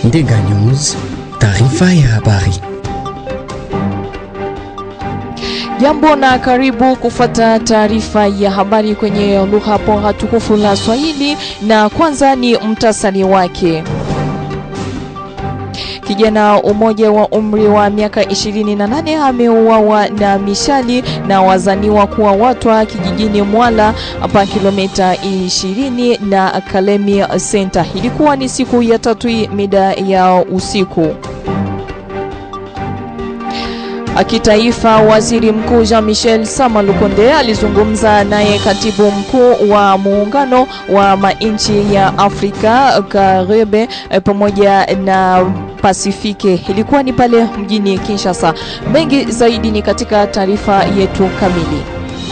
Ndega News, taarifa ya habari. Jambo na karibu kufuata taarifa ya habari kwenye lugha bora tukufu la Swahili, na kwanza ni mtasari wake. Kijana umoja wa umri wa miaka 28 ameuawa na mishali na wazaniwa kuwa watwa kijijini Mwala hapa kilomita 20 na Kalemi Center. Ilikuwa ni siku ya tatu mida ya usiku. Kitaifa, waziri mkuu Jean Michel Sama Lukonde alizungumza naye katibu mkuu wa muungano wa manchi ya Afrika Karibe pamoja na Pasifiki. Ilikuwa ni pale mjini Kinshasa. Mengi zaidi ni katika taarifa yetu kamili.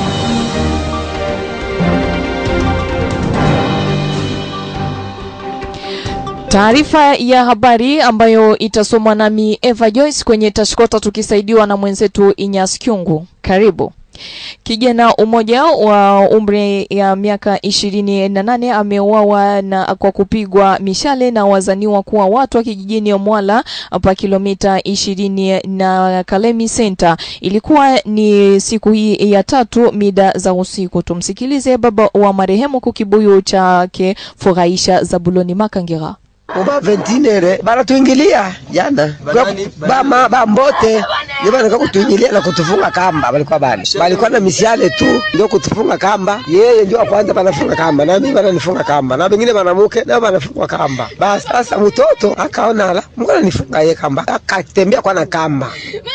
Taarifa ya habari ambayo itasomwa nami Eva Joyce kwenye tashkota tukisaidiwa na mwenzetu Inyas Kyungu. Karibu. Kijana umoja wa umri ya miaka ishirini na nane ameuawa na kwa kupigwa mishale na wazaniwa kuwa watu wa kijijini Mwala hapa kilomita ishirini na Kalemi Center. Ilikuwa ni siku hii ya tatu mida za usiku. Tumsikilize baba wa marehemu kukibuyu chake Furahisha Zabuloni Makangira. Uba ventinere baratuingilia jana bama bambote ndio bana kutuingilia na kutufunga kamba, walikuwa bana walikuwa na misiale tu ndio kutufunga kamba. Yeye ndio kwanza banafunga kamba na mimi bananifunga kamba na wengine banamuke nao banafungwa kamba. Basi sasa mtoto akaona la mbona nifunga yeye kamba, akatembea kwa na kamba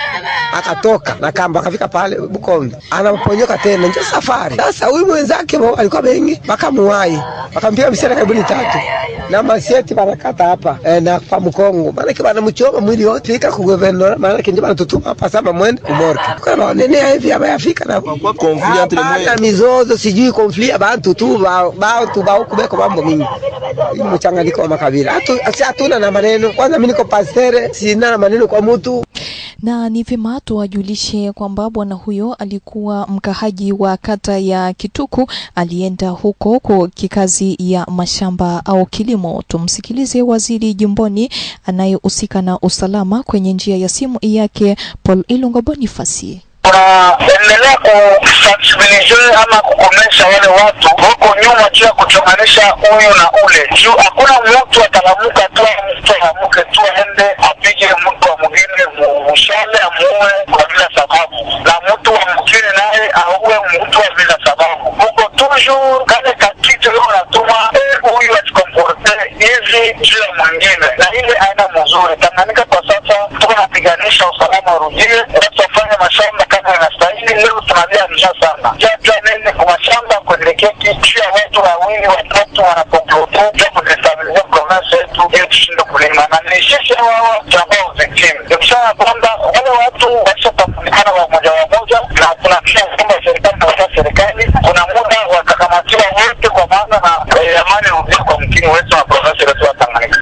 akatoka na kamba akafika pale Bukombe, anaponyoka tena ndio safari. Sasa huyu mwenzake alikuwa bengi, bakamuwai bakampiga misiale karibu tatu na masieti baraka kata hapa eh, na kwa Mkongo maana bana mchoma mwili wote ika ku governor maana kinje bana tutuma hapa sasa mwende kumorke kwa nene hivi hapa yafika na kwa conflit entre moi na mizozo sijui conflit abantu tu ba ba tu ba huko beko mambo mingi mchanganyiko wa makabila hatu hatuna na maneno kwanza mimi niko pastere sina na maneno kwa mtu na ni vyema tuwajulishe kwamba bwana huyo alikuwa mkahaji wa kata ya Kituku, alienda huko kwa kikazi ya mashamba au kilimo. Tumsikilize waziri jimboni anayehusika na usalama kwenye njia ya simu yake, Paul Ilunga Bonifasi tunaendelea kusensibilize ama kukomesha wale watu huko nyuma juu ya kuchonganisha huyu na ule, juu hakuna mtu atalamuka tu mtu alamuke tu aende apige mtu wa mwingine mushale amuue kwa bila sababu, na mtu wa mjini naye auwe mtu wa bila sababu. Huko toujours kale kakitu leo natuma huyu atikomporte hivi juu ya mwingine, na ile aina mzuri. Tanganyika kwa sasa tuko napiganisha usalama urudie, watu wafanye mashamba kama inastahili. Leo tunalia njaa sana, jajua nene kwa mashamba kuelekea juu ya watu wawili watatu wanakomplote ja kudestabilize province yetu ili tushinde kulima, na ni sisi hawa tunambao victim nikisema kwamba wale watu washatambulikana wamoja wamoja, na tunakisha kwamba serikali na serikali kuna muda wakakamatiwa wote, kwa maana na amani rudie kwa mkini wetu na province yetu ya Tanganyika.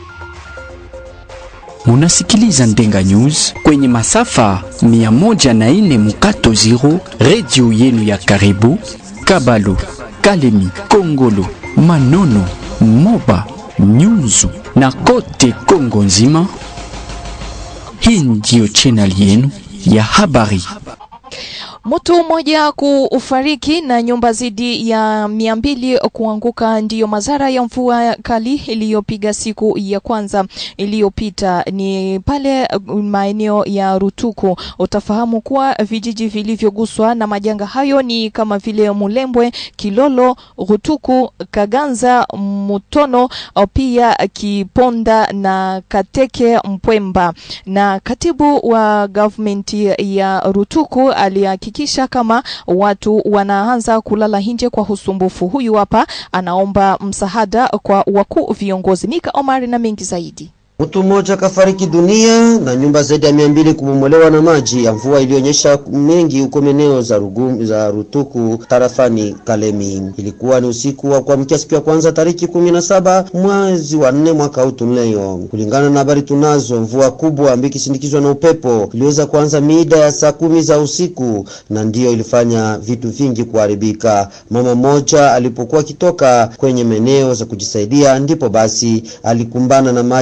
Munasikiliza Ndenga News kwenye masafa 104 mukato zero, redio yenu ya karibu Kabalu, Kalemi, Kongolo, Manono, Moba, Nyunzu na kote Kongo nzima. Hii ndiyo channel yenu ya habari. Mtu mmoja kufariki na nyumba zidi ya mia mbili kuanguka ndiyo madhara ya mvua kali iliyopiga siku ya kwanza iliyopita ni pale maeneo ya Rutuku. Utafahamu kuwa vijiji vilivyoguswa na majanga hayo ni kama vile Mulembwe, Kilolo, Rutuku, Kaganza, Mutono, pia Kiponda na Kateke Mpwemba. Na katibu wa government ya Rutuku alihakikisha kama watu wanaanza kulala nje kwa usumbufu. Huyu hapa anaomba msaada kwa wakuu viongozi. Mika Omari na mengi zaidi. Mtu mmoja kafariki dunia na nyumba zaidi ya mia mbili kubomolewa na maji ya mvua ilionyesha mengi huko maeneo za Rugum, za Rutuku tarafani Kalemi. Ilikuwa ni usiku wa kuamkia siku ya kwanza tariki kumi na saba mwezi wa nne mwaka huu tunao. Kulingana na habari tunazo, mvua kubwa ambayo ikisindikizwa na upepo iliweza kuanza mida ya saa kumi za usiku na ndiyo ilifanya vitu vingi kuharibika. Mama mmoja alipokuwa akitoka kwenye maeneo za kujisaidia, ndipo basi alikumbana na maji yaliyo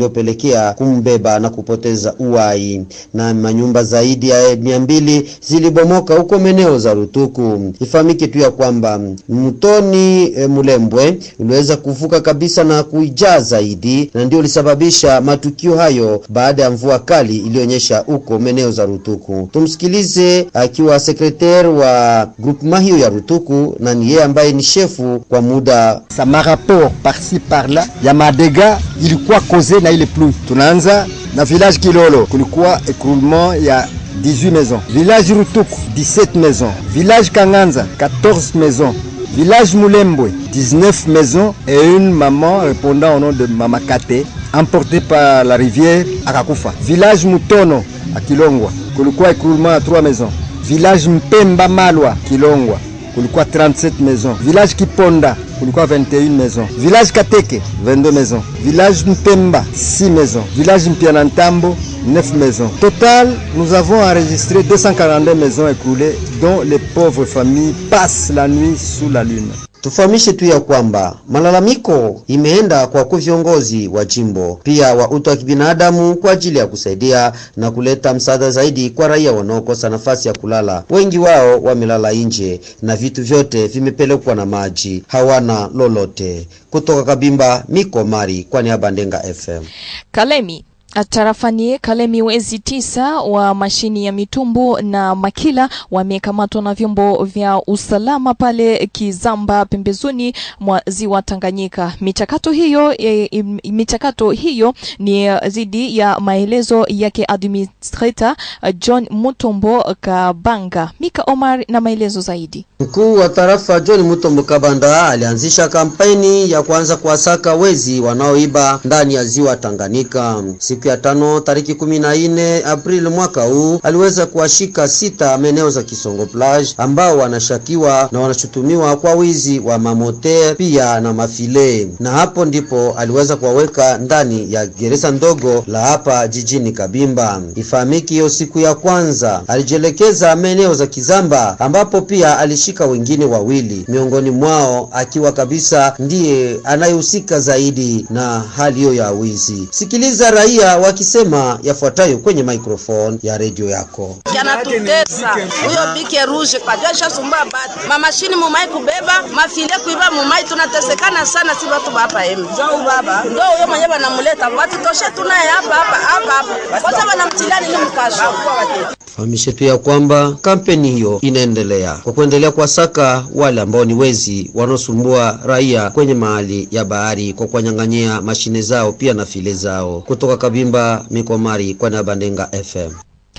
iliyopelekea kumbeba na kupoteza uhai, na manyumba zaidi ya mia mbili zilibomoka huko maeneo za Rutuku. Ifahamike tu ya kwamba mtoni e, Mulembwe uliweza kuvuka kabisa na kuijaa zaidi, na ndio ulisababisha matukio hayo baada ya mvua kali iliyonyesha huko maeneo za Rutuku. Tumsikilize akiwa sekretari wa groupement hiyo ya Rutuku, na ni yeye ambaye ni shefu kwa muda. sa marapport par-ci par-là ya madega ilikuwa koze na ile pluie. Tunaanza na village Kilolo, kulikuwa écroulement ya 18 maisons. Village Rutuku 17 maisons. Village Kanganza 14 maisons. Village Moulembwe 19 maisons et une maman répondant au nom de Mama Kate emportée par la rivière akakufa. Village Mutono à Kilongwa kulikuwa écroulement ya 3 maisons. Village Mpemba Malwa Kilongwa kulikuwa 37 maisons. Village Kiponda kulikuwa 21 maisons. Village Kateke 22 maisons. Village Mpemba 6 maisons. Village Mpianantambo 9 maisons. Total, nous avons enregistré 242 maisons écoulées dont les pauvres familles passent la nuit sous la lune. Tufahamishe tu ya kwamba malalamiko imeenda kwa kwa viongozi wa jimbo pia wa utu wa kibinadamu kwa ajili ya kusaidia na kuleta msaada zaidi kwa raia wanaokosa nafasi ya kulala. Wengi wao wamelala nje na vitu vyote vimepelekwa na maji, hawana lolote. Kutoka Kabimba, Miko Mari kwa niaba ya Ndenga FM. Kalemi tarafani Kalemi, wezi tisa wa mashini ya mitumbu na makila wamekamatwa na vyombo vya usalama pale Kizamba, pembezoni mwa ziwa Tanganyika. Michakato hiyo, e, michakato hiyo ni dhidi ya maelezo yake administrator John Mutombo Kabanga. Mika Omar na maelezo zaidi. Mkuu wa tarafa John Mutombo Kabanda alianzisha kampeni ya kuanza kuwasaka wezi wanaoiba ndani ya ziwa Tanganyika. Siku ya tano tariki kumi na nne Aprili mwaka huu aliweza kuwashika sita maeneo za Kisongo Plage ambao wanashakiwa na wanashutumiwa kwa wizi wa mamoter pia na mafile, na hapo ndipo aliweza kuwaweka ndani ya gereza ndogo la hapa jijini Kabimba. Ifahamiki hiyo siku ya kwanza alijielekeza maeneo za Kizamba ambapo pia alishika wengine wawili, miongoni mwao akiwa kabisa ndiye anayehusika zaidi na hali hiyo ya wizi. Sikiliza raia wakisema yafuatayo kwenye microphone ya redio yako. yanatutesa huyo bike rouge kajua shasumbua batu mamashini mumai kubeba mafile kuiba mumai tunatesekana sana si batu bapa emi njoo baba ndo huyo mwenye banamuleta batutoshe tunaye hapa hapa hapa hapa kwanza banamtilia nini mkasho Fahamishe tu ya kwamba kampeni hiyo inaendelea kwa kuendelea kuwasaka wale ambao ni wezi wanaosumbua raia kwenye mahali ya bahari kwa kuwanyang'anyia mashine zao pia na file zao. Kutoka Kabimba, Mikomari kwa niaba ya Ndenga FM.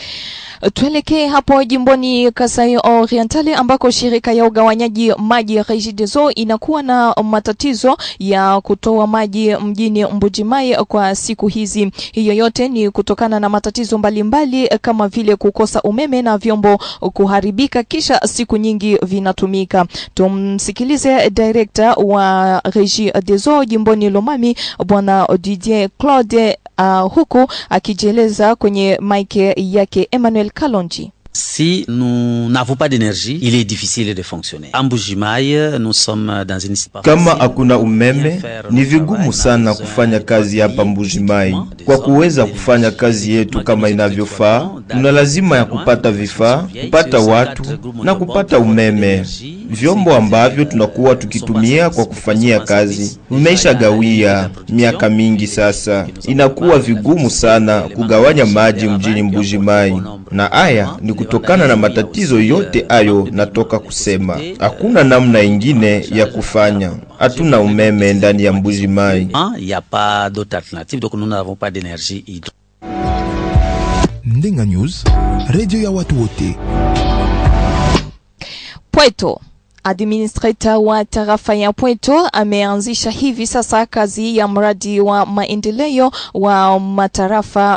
Tuelekee hapo jimboni Kasai Orientale ambako shirika ya ugawanyaji maji Regideso inakuwa na matatizo ya kutoa maji mjini Mbujimai kwa siku hizi. Hiyo yote ni kutokana na matatizo mbalimbali kama vile kukosa umeme na vyombo kuharibika kisha siku nyingi vinatumika. Tumsikilize director wa Regideso jimboni Lomami Bwana Didier Claude uh, huku akijieleza kwenye mike yake Emmanuel Kalonji. Si nous n'avons pas d'énergie, il est difficile de fonctionner. À Mbujimaï, nous sommes dans une Kama hakuna umeme, ni vigumu sana kufanya kazi hapa Mbujimai. Kwa kuweza kufanya kazi yetu kama inavyofaa, tuna lazima ya kupata vifaa, kupata watu na kupata umeme. Vyombo ambavyo tunakuwa tukitumia kwa kufanyia kazi vimeisha gawia miaka mingi sasa. Inakuwa vigumu sana kugawanya maji mjini Mbujimai, na haya ni kutokana na matatizo yote ayo natoka kusema. Hakuna namna ingine ya kufanya, hatuna umeme ndani ya Mbuji Mai. Il n'y a pas d'autre alternative, donc nous n'avons pas d'énergie hydro. Ndenga News, redio ya watu wote. Pweto Administrator wa tarafa ya Pweto ameanzisha hivi sasa kazi ya mradi wa maendeleo wa matarafa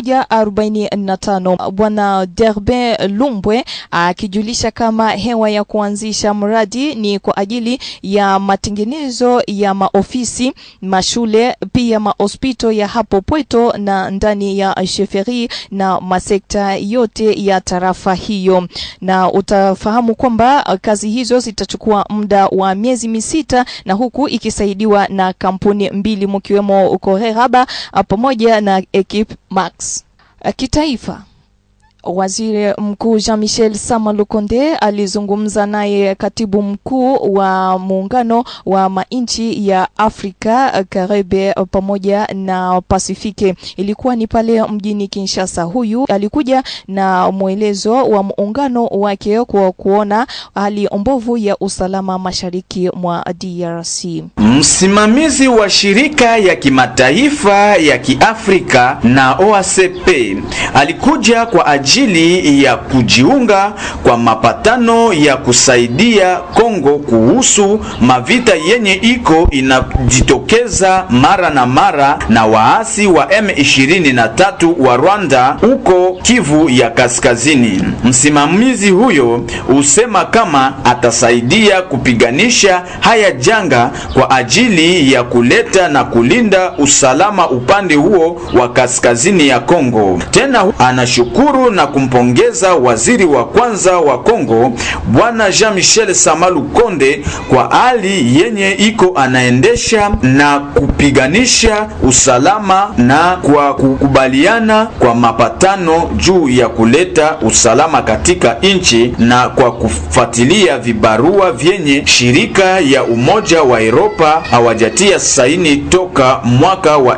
145. Bwana Derbe Lumbwe akijulisha kama hewa ya kuanzisha mradi ni kwa ajili ya matengenezo ya maofisi, mashule, pia mahospito ya hapo Pweto na ndani ya sheferi na masekta yote ya tarafa hiyo, na utafahamu kwamba kazi hizo zitachukua muda wa miezi misita na huku ikisaidiwa na kampuni mbili mkiwemo Korehaba pamoja na Equipe Max. Kitaifa Waziri Mkuu Jean-Michel Sama Lukonde alizungumza naye katibu mkuu wa muungano wa manchi ya Afrika Karibe pamoja na Pasifiki. Ilikuwa ni pale mjini Kinshasa. Huyu alikuja na mwelezo wa muungano wake kwa kuona hali mbovu ya usalama mashariki mwa DRC. Msimamizi wa shirika ya kimataifa ya Kiafrika na OACP alikuja kwa ajili ya kujiunga kwa mapatano ya kusaidia Kongo kuhusu mavita yenye iko inajitokeza mara na mara na waasi wa M23 wa Rwanda huko Kivu ya Kaskazini. Msimamizi huyo usema kama atasaidia kupiganisha haya janga kwa ajili ya kuleta na kulinda usalama upande huo wa kaskazini ya Kongo. Tena anashukuru na kumpongeza waziri wa kwanza wa Kongo Bwana Jean-Michel Samalu Konde kwa hali yenye iko anaendesha na kupiganisha usalama na kwa kukubaliana kwa mapatano juu ya kuleta usalama katika nchi na kwa kufuatilia vibarua vyenye shirika ya Umoja wa Europa hawajatia saini toka mwaka wa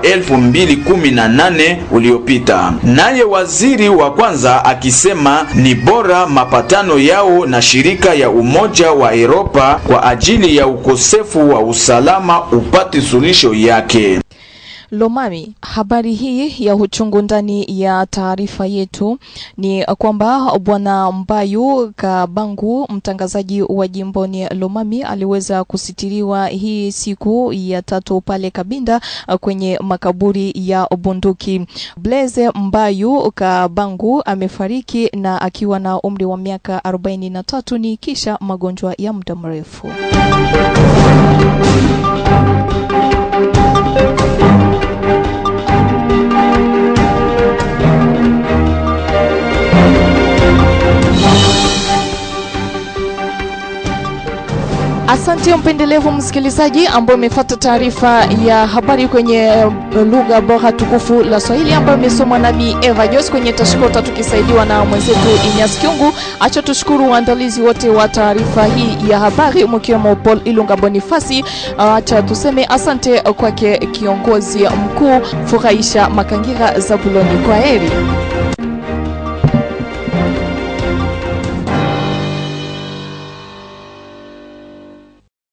2018 uliopita. Naye waziri wa kwanza akisema ni bora mapatano yao na shirika ya Umoja wa Europa kwa ajili ya ukosefu wa usalama upate suluhisho yake. Lomami, habari hii ya uchungu ndani ya taarifa yetu ni kwamba bwana Mbayu Kabangu, mtangazaji wa jimboni Lomami, aliweza kusitiriwa hii siku ya tatu pale Kabinda kwenye makaburi ya bunduki. Blaise Mbayu Kabangu amefariki na akiwa na umri wa miaka 43 ni kisha magonjwa ya muda mrefu. Asante mpendelevu msikilizaji ambao umefuata taarifa ya habari kwenye lugha bora tukufu la Swahili ambayo imesomwa nami Eva Jos kwenye tashikota tukisaidiwa na mwenzetu Inyas Kiungu. Acha tushukuru waandalizi wote wa taarifa hii ya habari mkiwemo Paul Ilunga Bonifasi. Acha tuseme asante kwake kiongozi mkuu Furahisha Makangira Zabuloni. Kwa heri.